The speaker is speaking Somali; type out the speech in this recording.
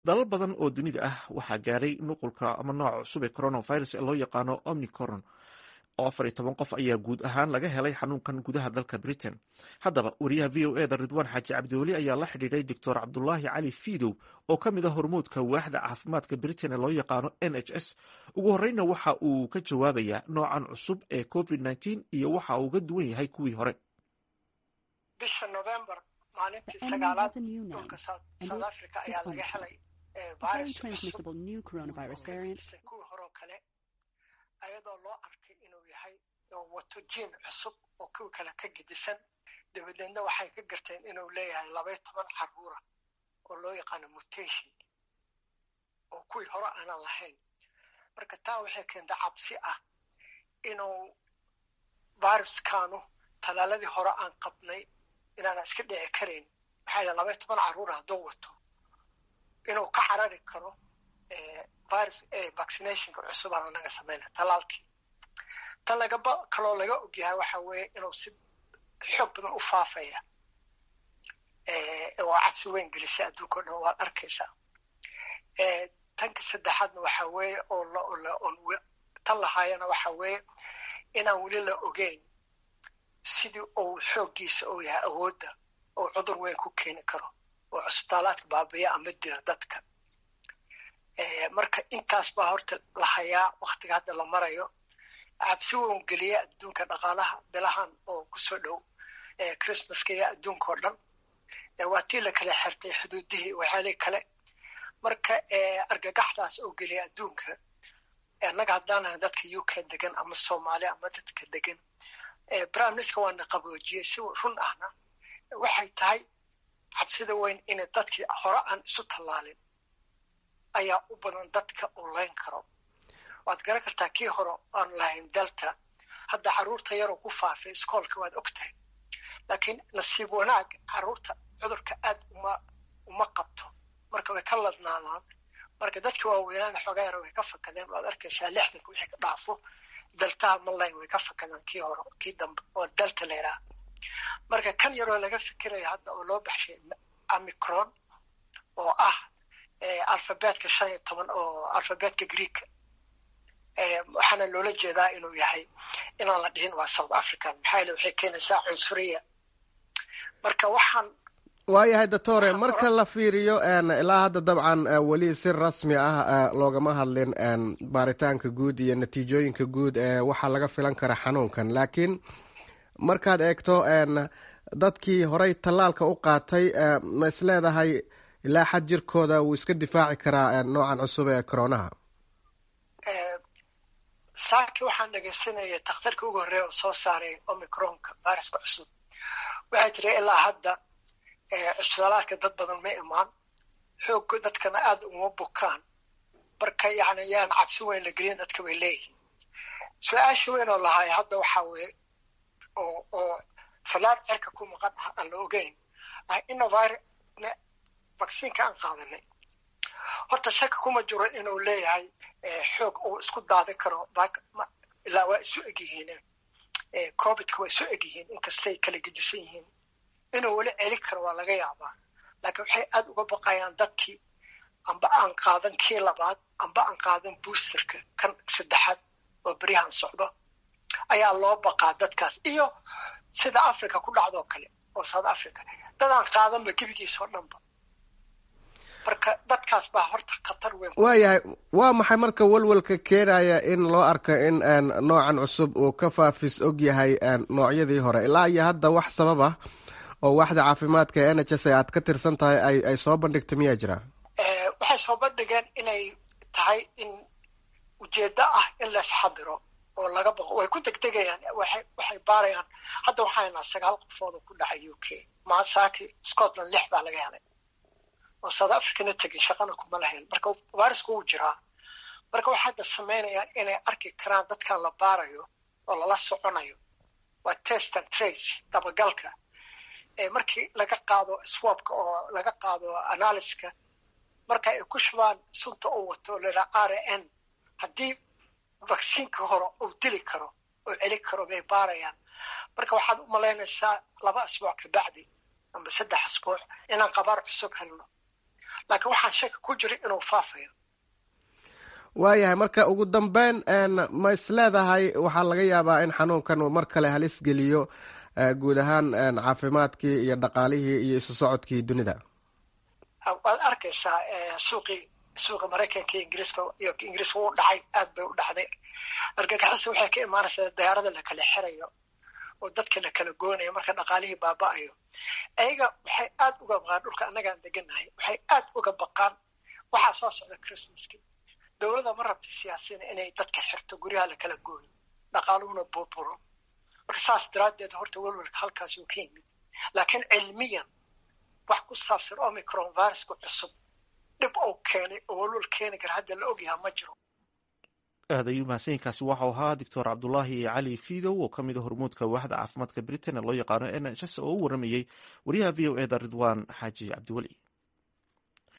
dalal badan oo dunida ah waxaa gaadhay nuqulka ama nooca cusub ee coronavirus ee loo yaqaano omnicoron oo afar iyo toban qof ayaa guud ahaan laga helay xanuunkan gudaha dalka britain haddaba wariyaha v o eda ridwaan xaaji cabdiweli ayaa la xidhiidhay doctor cabdulaahi cali fiidow oo ka mid a hormuudka waaxda caafimaadka britain ee loo yaqaano n h s ugu horeyna waxa uu ka jawaabayaa noocan cusub ee covid nteen iyo waxa uu uga duwan yahay kuwii hore bisha november maalintii sagaalaad dhulka south africa ayaa laga helay virus kuwii horoo kale ayadoo loo arkay inuu yahay oo wato jiin cusub oo kuwi kale ka gedisan dabadeedna waxay ka garteen inuu leeyahay labaiyo toban caruura oo loo yaqaano mutation oo kuwii hore aanan lahayn marka taa waxay keentay cabsi ah inuu viruskanu talaaladii hore aan qabnay inaana iska dhici karayn maxaa yidhi labaiyo toban carruura hadduu wato inuu ka carari karo virus vaccinationka cusub aan anaga samayna talaalkii tan lagaba kaloo laga ogyahay waxa weeye inuu si xoog badan u faafaya oo cabsi weyn gelisay adduunka o dhan waad arkaysaa tanka saddexaadna waxa weeye oo tan lahaayana waxa weeye inaan weli la ogeyn sidii uu xooggiisa uu yahay awoodda oo cudur weyn ku keeni karo oo cusbitaalaadka baabiya ama dira dadka marka intaas baa horta la hayaa waktiga hadda la marayo cabsi weyn geliya adduunka dhaqaalaha bilahan oo kusoo dhow christmaska iyo adduunka oo dhan waa tii la kala xirtay xuduudihii waxyaalihi kale marka argagaxdaas oo geliya adduunka annaga haddaanahay dadka u k degan ama soomaali ama dadka degan prime minister waana qaboojiyey si run ahna waxay tahay cabsida weyn inay dadkii hore aan isu tallaalin ayaa u badan dadka uu layn karo waad garan kartaa kii hore aan lahayn delta hadda carruurta yaroo ku faafay iskoolka waad og tahay laakiin nasiib wanaag carruurta cudurka aad uma uma qabto marka way ka ladnaadaan marka dadka waaweynaana xoogaa yar way ka fakadeen waad arkaysaa lixdanka wixii ka dhaafo deltaha malayn way ka fakadaan kii hore kii dambe oo delta la yidhaha marka kan yaroo laga fikiraya hadda oo loo baxshay amicron oo ah alfabetka shan iyo toban oo alfabetka greeka waxaana loola jeedaa inuu yahay inaan la dhihin waa south african maxaa yele waxay keenaysaa cunsuriya marka waxaan waayahay doctore marka la fiiriyo ilaa hadda dabcan weli si rasmi ah loogama hadlin baaritaanka guud iyo natiijooyinka guud ee waxaa laga filan kara xanuunkan laakiin markaad eegto dadkii horey tallaalka u qaatay ma is leedahay ilaa xad jirkooda wuu iska difaaci karaa noocan cusub ee coronaha saaki waxaan dhegaysanayay takhtarkii ugu horreeya oo soo saaray omicronka viruska cusub waxay tiri ilaa hadda cusbitaalaadka dad badan ma imaan xoog dadkana aada uma bukaan marka yani yaan cabsi weyn la gelin dadka bay leeyihiin su-aasha weyn oo lahaay hadda waxaa weeye oo oo fallaar cerka ku maqan ah aan la ogeyn ah innovir vacciinka aan qaadanay horta shaka kuma jiro inuu leeyahay xoog uu isku daadi karo ilaa waa isu egyihiin covidka waa isu egyihiin inkastay kala gedisan yihiin inuu weli celi karo waa laga yaabaa laakiin waxay aada uga baqayaan dadkii amba aan qaadan kii labaad amba aan qaadan boosterka kan saddexaad oo beryahan socdo ayaa loo baqaa dadkaas iyo sida africa ku dhacdoo kale oo south africa dadaan qaadanba gebigiisa oo dhanba marka dadkaas baa horta khatar weyn waayahay waa maxay marka walwalka keenaya in loo arko in noocan cusub uu ka faafis og yahay noocyadii hore ilaa iyo hadda wax sabab ah oo waaxda caafimaadka ee n h s aad ka tirsan tahay ay ay soo bandhigtay miyaa jira waxay soo bandhigeen inay tahay in ujeeddo ah in laisxadiro oo laga baqo way ku degdegayaan waxay waxay baarayaan hadda waxaanaa sagaal qofood oo ku dhacay u k masaaki scotland lix baa laga helay oo south africana tegin shaqana kuma lahayn marka virusku wuu jiraa marka waxay hadda samaynayaan inay arki karaan dadkan la baarayo oo lala soconayo waa test and trace dabagalka markii laga qaado swabka oo laga qaado analyska marka ay ku shubaan sunta uu wato laa r n haddii vacciinka hore uu dili karo oo celi karo bay baarayaan marka waxaad u malaynaysaa laba asbuuc kabacdi amba saddex asbuuc inaan qabaar cusub helno laakiin waxaan shaki ku jira inuu faafayo waayahay marka ugu dambeyn ma is leedahay waxaa laga yaabaa in xanuunkan uu mar kale halis geliyo guud ahaan caafimaadkii iyo dhaqaalihii iyo isu socodkii dunida waad arkaysaa suuqii suuqa maraykanka iyo ingiriiska iyo ingiriiska wuu dhacay aad bay u dhacday argagixisa waxay ka imaanaysaa dayaarada la kala xirayo oo dadka la kala goonayo marka dhaqaalihii baaba'ayo ayaga waxay aad uga baqaan dhulka annagaan deganahay waxay aad uga baqaan waxaa soo socda christmaski dowladda ma rabta siyaasina inay dadka xirto guryaha la kala gooyo dhaqaaluhuna burburo marka saas daraaddeed horta welwelka halkaas uu ka yimid laakiin cilmiyan wax ku saabsan omicron viruska cusub dhib uu keenay oo welwel keeni kara hadda la ogyahaa ma jiro aad ayuu mahadsanyiinkaasi waxau ahaa doctor cabdulaahi cali fidow oo ka mid a hormuudka waaxda caafimaadka britain ee loo yaqaano n h s oo u waramayey wariyaha v o e da ridwan xaaji cabdiweli